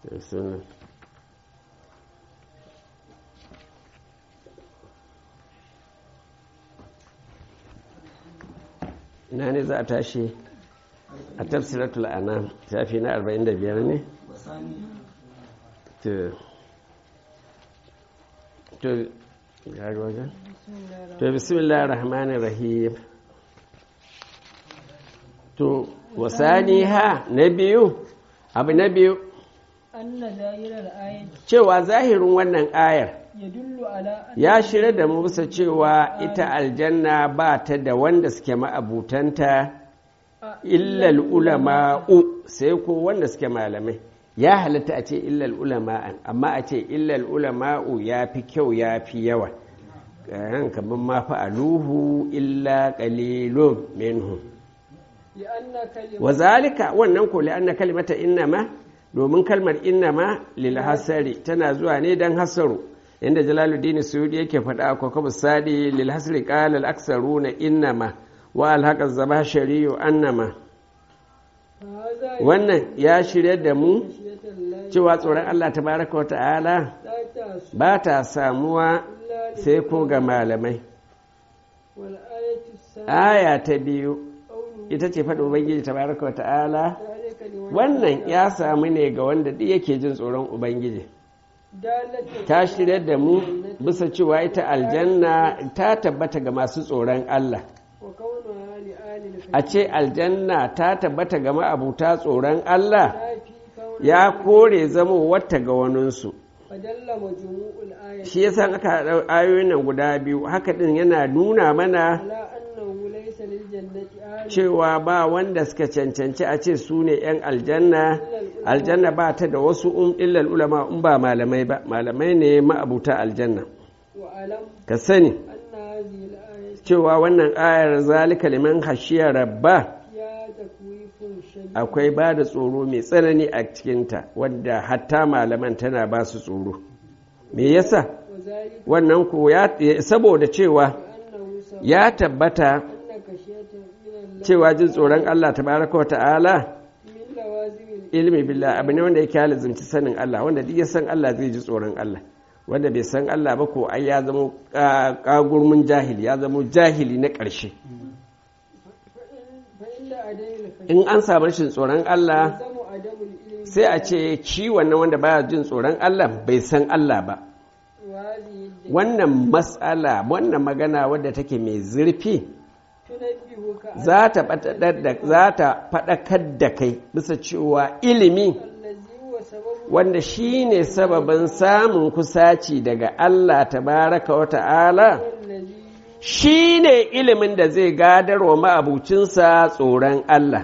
Bismillah. ina ne za a tashi a tafsiratul anam shafi na 45 ne to to gari wajen to bismillah rahmanir rahim to wasani ha na biyu abu na biyu cewa zahirin wannan ayar ya shirya da mu bisa cewa ita aljanna ba ta da wanda suke ma'abutanta illal ulama'u sai ko wanda suke malamai ya halatta a ce illal ulama'an amma a ce illal ulama'u ya fi kyau ya fi yawa kamar ma fa'aluhu illa qalilun minhum wa zalika wannan ko li'anna kalimata innama domin kalmar innama lil hasari tana zuwa ne dan hasaru inda jalaluddin suyudi yake faɗa a kwakwabu sadi lil hasri qala al aksaruna innama wa al haqa zabashari annama wannan ya shirya da mu cewa tsoron Allah tabaraka wa ta'ala ba ta samuwa sai ko ga malamai aya ta biyu ita ce faɗin ubangiji tabaraka wa ta'ala wannan ya samu ne ga wanda duk yake jin tsoron ubangiji ta shirya da mu bisa cewa ita aljanna ta tabbata ga masu tsoron Allah a ce aljanna ta tabbata ga ma'abuta tsoron Allah ya kore zama wata ga waninsu shi yasa aka haɗa ayoyin nan guda biyu haka ɗin yana nuna mana cewa ba wanda suka cancanci a ce su ne 'yan aljanna aljanna ba ta da wasu um illal ulama in ba malamai ba malamai ne ma'abuta aljanna ka sani cewa wannan ayar zalika liman hashiya rabba akwai ba da tsoro mai tsanani a cikinta wadda hatta malaman tana ba su tsoro me yasa wannan ko saboda cewa ya tabbata cewa jin tsoron Allah tabaraka wa ta'ala ilmi billah abu ne wanda yake halizumci sanin Allah wanda duk ya san Allah zai ji tsoron Allah wanda bai san Allah ba ko ai ya zama kagurmin jahili ya zama jahili na ƙarshe in an samu rashin tsoron Allah sai a ce ci wannan wanda baya jin tsoron Allah bai san Allah ba wannan matsala wannan magana wadda take mai zurfi za ta faɗakar da kai bisa cewa ilimi wanda shi ne sababin samun kusaci daga Allah tabaraka wa ta'ala shi ne ilimin da zai gadar wa ma'abucinsa tsoron Allah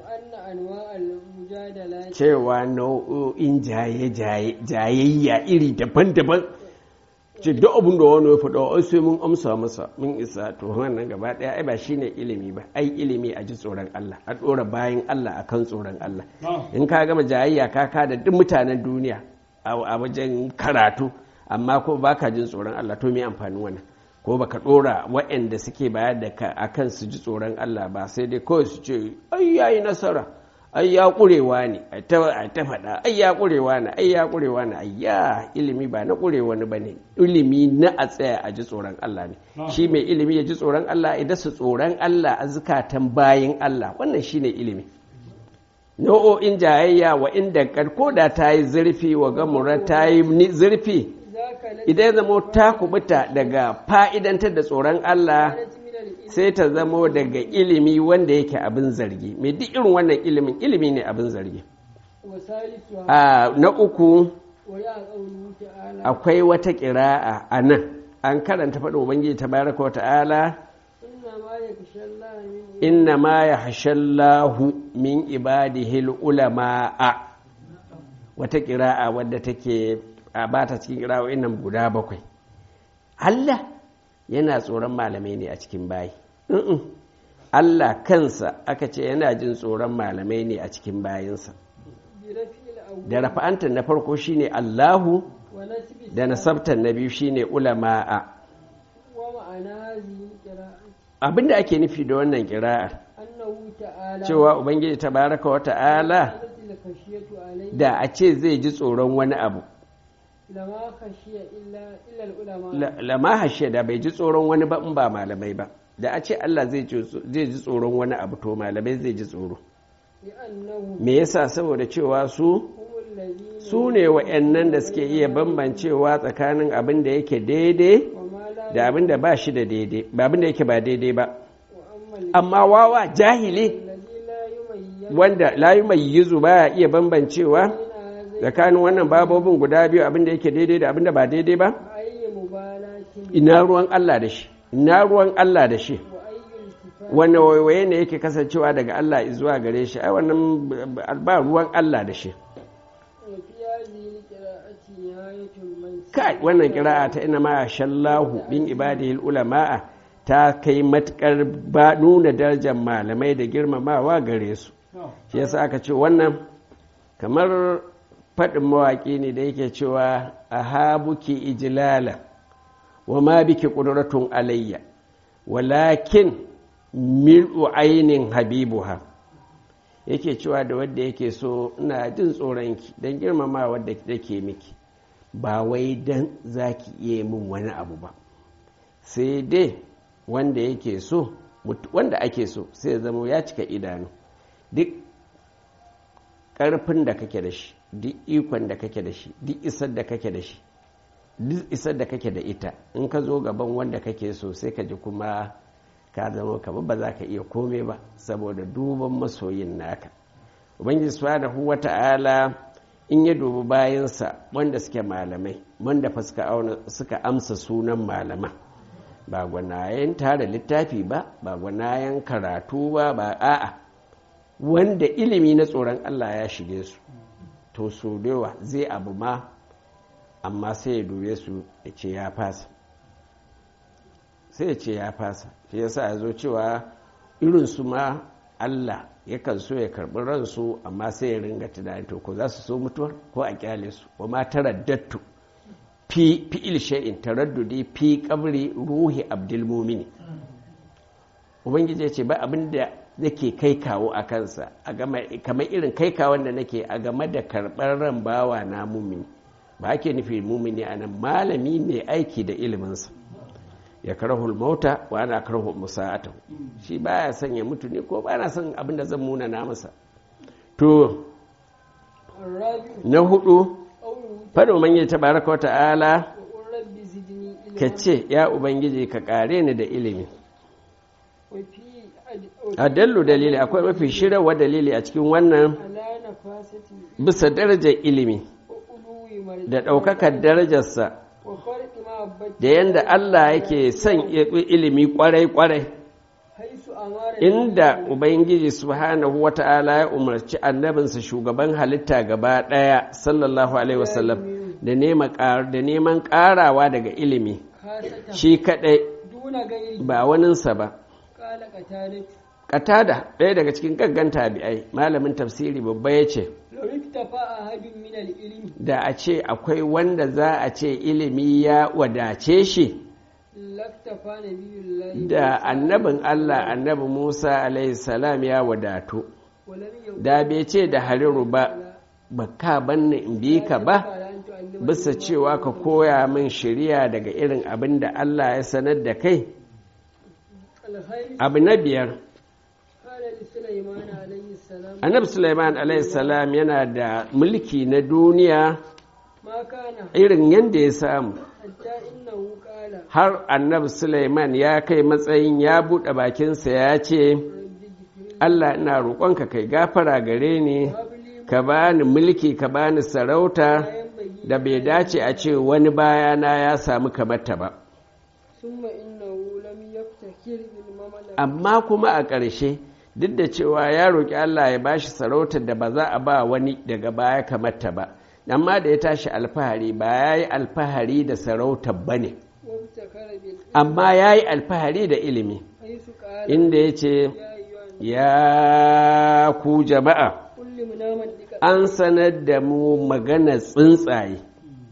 cewa nau'o'in jayayya iri daban-daban ce duk abin da wani ya faɗa ai sai mun amsa masa mun isa to wannan gaba ɗaya ai ba shine ilimi ba ai ilimi a ji tsoron Allah a ɗora bayan Allah akan tsoron Allah in ka gama jayayya ka ka da duk mutanen duniya a wajen karatu amma ko baka jin tsoron Allah to me amfanin wannan ko baka ɗora waɗanda suke bayar da ka akan su ji tsoron Allah ba sai dai kawai su ce ai yayi nasara ai ya ƙurewa ne a ta faɗa ai ya ƙurewa ne ai ya ƙurewa ne ai ya ilimi ba na ƙurewa ne ba ne ilimi na a tsaya a ji tsoron Allah ne shi mai ilimi ya ji tsoron Allah idan su tsoron Allah a zukatan bayin Allah wannan shi ne ilimi nau'o'in jayayya wa inda karko da ta yi zurfi wa gamura ta yi zurfi idan ya zama ta kubuta daga fa'idantar da tsoron Allah sai ta zamo daga ilimi wanda yake abin zargi mai duk irin wannan ilimin ilimi ne abin zargi na uku akwai wata ƙira'a a nan an karanta faɗin ubangiji ta baraka wata'ala inna ma ya hashallahu min ibadihil ulama'a wata ƙira'a wadda take a bata cikin ƙira'o'in nan guda bakwai Allah yana tsoron malamai ne a cikin bayi Allah kansa aka ce yana jin tsoron malamai ne a cikin bayinsa da rafa'antar na farko shine Allahu da nasabtar na biyu shine ulama'a abinda ake nufi da wannan kira'ar cewa ubangiji tabaraka wa ta'ala عليه da a ce zai ji tsoron wani abu لما خشي إلا إلا العلماء la- lama hashe da bai ji tsoron wani ba in ba malamai ba da a ce Allah zai ji zai ji tsoron wani abu to malamai zai ji tsoro لأنهم me yasa saboda cewa su هم الذين su ne wa'annan da suke iya bambancewa tsakanin abin da yake daidai وما لا da abin da ba shi da daidai ba abin da yake ba daidai ba وأما amma wawa jahili الذي لا يميز wanda layu mai yizu baya iya bambancewa بين هذين tsakanin wannan babobin guda biyu abin da yake daidai da abin da ba daidai ba أي مبالاة ina ruwan Allah da shi ina ruwan Allah da shi وأي التفات wanne waiwaye ne yake kasancewa daga Allah zuwa gare shi ai wannan ba ruwan Allah da shi وفي هذه القراءة نهاية من kai wannan kira'a ta ina ma shallahu bin ibadihil ulama'a ta kai matukar ba nuna darajar malamai da girmamawa gare su shi yasa aka ce wannan kamar faɗin mawaƙi ne da yake cewa a habuki ijlala wa ma biki ƙudratun alayya walakin mil'u ainin habibuha yake cewa da wadda yake so ina jin tsoronki don girmama wadda take miki ba wai don za ki iya min wani abu ba sai dai wanda yake so wanda ake so sai ya zama ya cika idanu duk ƙarfin da kake da shi duk ikon da kake da shi duk isar da kake da shi duk isar da kake da ita in ka zo gaban wanda kake so sai ka ji kuma ka zama kama ba za ka iya kome ba saboda duban masoyin naka ubangiji subhanahu wa ta'ala in ya dubi bayansa wanda suke malamai wanda fa suka amsa sunan malaman ba gwanayen tara littafi ba ba gwanayen karatu ba ba a'a wanda ilimi na tsoron Allah ya shige su to so dewa zai abu ma amma sai ya dube su ya ce ya fasa sai ya ce ya fasa shi yasa ya zo cewa irinsu ma Allah yakan so ya karɓi ransu amma sai ya ringa tunani to ko za su so mutuwar ko a kyale su wa ma taraddattu fi fi'il shay'in taraddudi fi qabri ruhi abdul mumini ubangiji ya ce ba abin da yake kai kawo a kansa kamar irin kai kawon da nake a game da karɓar ran bawa na mumini ba ake nufi mumini a nan malami mai aiki da iliminsa ya karahul mauta wa ana karahu musa'atahu shi baya son ya mutu ne ko ba na son abin da zan muna na masa to na hudu faɗin ubangiji ta baraka wa ta'ala ka ce ya ubangiji ka ƙare ni da ilimi a dallu dalili akwai mafi shirarwa dalili a cikin wannan bisa darajar ilimi da ɗaukakar darajarsa da yadda Allah yake son ilimi kwarai-kwarai inda Ubangiji subhanahu wa ta'ala ya umarci annabinsa shugaban halitta gaba ɗaya sallallahu Alaihi wasallam da neman ƙarawa daga ilimi shi kaɗai ba waninsa ba Katada ɗaya daga cikin gaggan tabi'ai malamin tafsiri babba ya ce da a ce akwai wanda za a ce ilimi ya wadace shi da annabin Allah annabi Musa salam ya wadatu da bai ce da hariru ba ba ka banna in bi ka ba bisa cewa ka koya min shirya daga irin abin da Allah ya sanar da kai abu na biyar annabi Sulaiman salam yana da mulki na duniya irin yadda ya samu har annabi Sulaiman ya kai matsayin ya buɗe bakinsa ya ce Allah ina roƙonka kai gafara gare ni ka bani mulki ka bani sarauta da bai dace a ce wani bayana ya samu kamata ba amma kuma a ƙarshe duk da cewa ya roƙi Allah ya bashi sarautar da ba za a ba wani daga baya kamata ba amma da ya tashi alfahari ba ya yi alfahari da sarautar ba ne amma ya yi alfahari da ilimi inda ya ce ya ku jama'a an sanar da mu magana tsuntsaye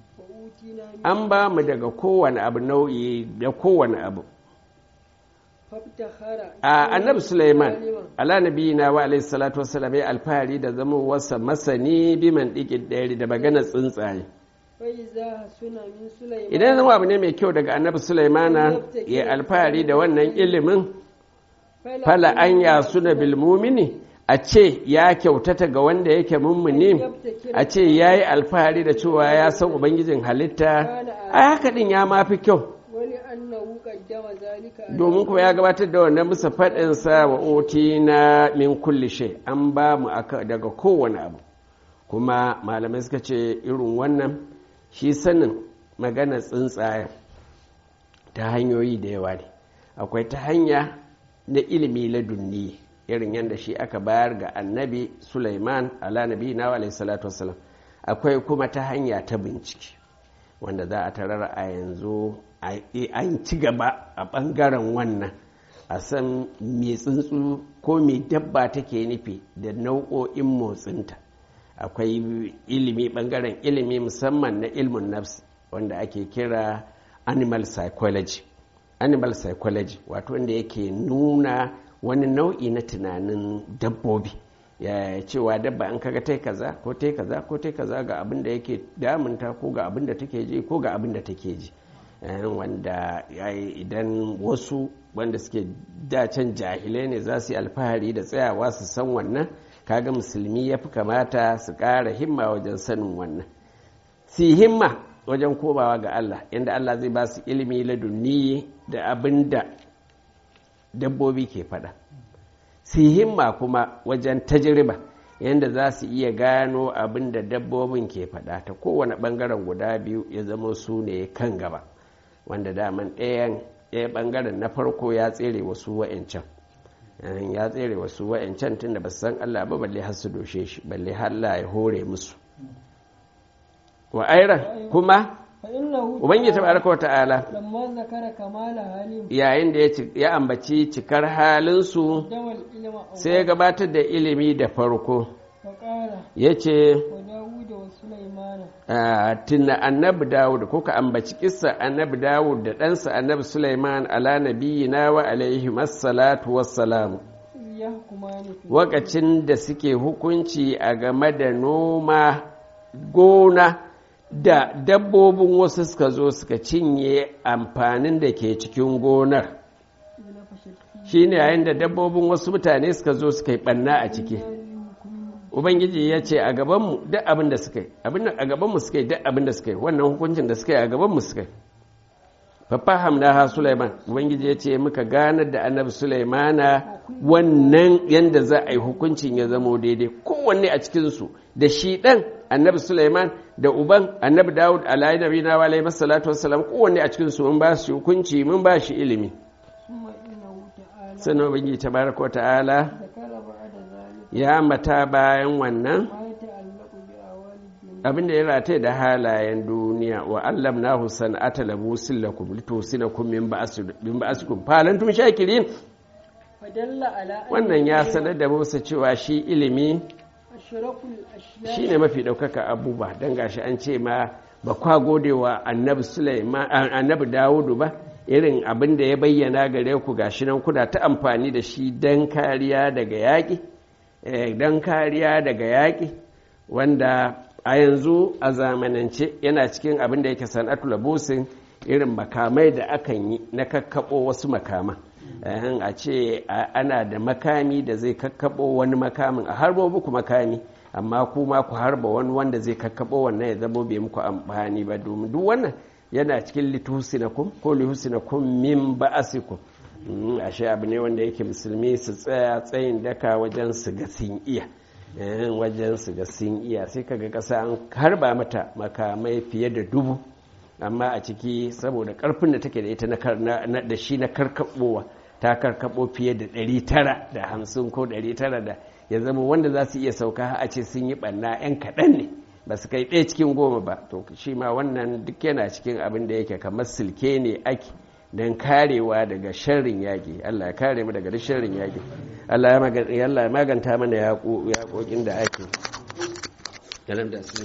an ba mu daga kowane abu nau'i da kowane abu fabtakhara a annabi Sulaiman ala nabiyina wa alayhi salatu wassalam ya alfahari da zama wasa masani biman dikin ɗari da magana tsuntsaye fai za suna min sulaiman idan zama abu ne mai kyau daga annabi Sulaimana ya alfahari da wannan ilimin fala an ya suna bilmumini a ce ya kyautata ga wanda yake mummuni a ce ya yi alfahari da cewa ya san ubangijin halitta a haka din ya mafi kyau wani annahu qaddama zalika ala domin kuma ya gabatar da wannan bisa faɗinsa wa oti na min kulli shay an ba mu aka daga kowane abu kuma malamai suka ce irin wannan shi sanin magana tsuntsaye ta hanyoyi da yawa ne akwai ta hanya na ilimi ladunni irin yadda shi aka bayar ga annabi Sulaiman ala nabi na alaihi salatu wassalam akwai kuma ta hanya ta bincike wanda za a tarar a yanzu an ci gaba a ɓangaren wannan a san me tsuntsu ko me dabba take nufi da nau'o'in motsinta akwai ilimi ɓangaren ilimi musamman na ilmin nafs wanda ake kira animal psychology animal psychology wato wanda yake nuna wani nau'i na tunanin dabbobi ya cewa dabba an kaga tai kaza ko tai kaza ko tai kaza ga abin da yake damunta ko ga abin da take ji ko ga abin da take ji wanda idan wasu wanda suke dacen jahilai ne za su yi alfahari da tsayawa su san wannan kaga musulmi ya fi kamata su ƙara himma wajen sanin wannan su himma wajen komawa ga Allah inda Allah zai ba su ilimi ladunni da abin da dabbobi ke faɗa su himma kuma wajen tajriba yadda za su iya gano abin da dabbobin ke faɗa ta kowane ɓangaren guda biyu ya zama su ne kan gaba wanda daman ɗayan ɗaya ɓangaren na farko ya tsere wasu wa'ancan ya tsere wasu wa'ancan tun da ba san Allah ba balle har su doshe shi balle har Allah ya hore musu wa airan kuma ubangiji tabaraka wa ta'ala lamma zakara kamala halim yayin da ya ambaci cikar halinsu damal ilma sai ya gabatar da ilimi da farko faqala ya ce wa dawuda wa sulaimana tuna annabi dawud ko ka ambaci kissa annabi dawud da ɗansa annabi sulaiman ala nabiyina wa alaihi massalatu wassalamu iz yahkumani fi wakacin da suke hukunci a game da noma gona da dabbobin wasu suka zo suka cinye amfanin da ke cikin gonar na fashatti shine yayin da dabbobin wasu mutane suka zo suka yi ɓanna a ciki ubangiji ya ce a gabanmu duk abin da suka yi abin a gabanmu suka yi duk abin da suka yi wannan hukuncin da suka yi a gabanmu suka yi fafaham na ha Sulaiman ubangiji ya ce muka ganar da annabi Sulaimana wannan yanda za a yi hukuncin ya zamo daidai kowanne a cikinsu da shi ɗan annabi Sulaiman da uban annabi Dawud alayhi nabi na wa alaihi salatu wassalam kowanne a cikinsu mun ba shi hukunci mun ba shi ilimi summa innahu ta'ala sannan ubangiji tabaraka wa ta'ala zakara ba'da zalika ya ambata bayan wannan ma yata'allaqu bi awali dunya abin da ya rataye da halayen duniya wa allam na husan ata labusin lakum litusinakum min ba'asi- min ba'asikum falantum shakirin fadalla ala wannan ya sanar da Musa cewa shi ilimi ashrakul ashya shine mafi ɗaukaka abubuwa don gashi an ce ma ba kwa godewa annabi Sulaiman a- annabi Dawudu ba irin abin da ya bayyana gare ku gashi nan kuna ta amfani da shi don kariya daga yaƙi eh, don kariya daga yaƙi wanda a yanzu a zamanance yana cikin abin da yake sana'atu labusin irin makamai da akan yi na kakkaɓo wasu makaman Eh, a ce a- ana da makami da zai kakkaɓo wani makamin a harbo muku makami amma kuma ku harba wani wanda zai kakkaɓo wannan ya zamo bai muku amfani ba domin duk wannan yana cikin litusinakum ko lihusinakum min ba'asikum Mm, ashe abu ne wanda yake musulmi su tsaya tsayin daka wajen su ga sun iya Eh, wajen su ga sun iya sai kaga ƙasa an harba mata makamai fiye da dubu amma a ciki saboda ƙarfin da take da ita na kar- na- na- da shi na karkaɓowa ta karkaɓo fiye da ɗari tara da hamsin ko ɗari tara da ya zama wanda za su iya sauka a ce sun yi ɓanna 'yan kaɗan ne ba su kai ɗaya cikin goma ba to shi ma wannan duk yana cikin abin da yake kamar silke ne ake don karewa daga sharrin yaƙi Allah ya kare mu daga duk sharrin yaƙi Allah ya maga- Allah ya maganta mana yaƙo- yaƙoƙin da ake